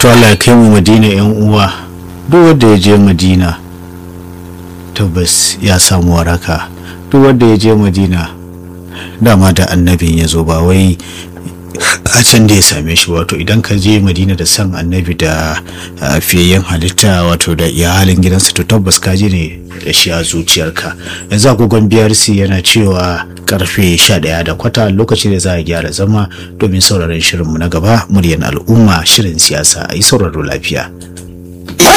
to Allah ya kai mu madina yan uwa duk wanda ya je madina tabbas ya samu waraka duk wanda ya je madina dama da annabin ya zo ba wai a can da ya same shi wato idan ka je madina da san annabi da fiyayyen halitta wato da iyalin gidansa to tabbas ka je ne da shi a zuciyarka yanzu agogon brc yana cewa karfe 11 da kwata lokaci da za a gyara zama domin sauraron shirinmu na gaba muryan al'umma shirin siyasa a yi sauraro lafiya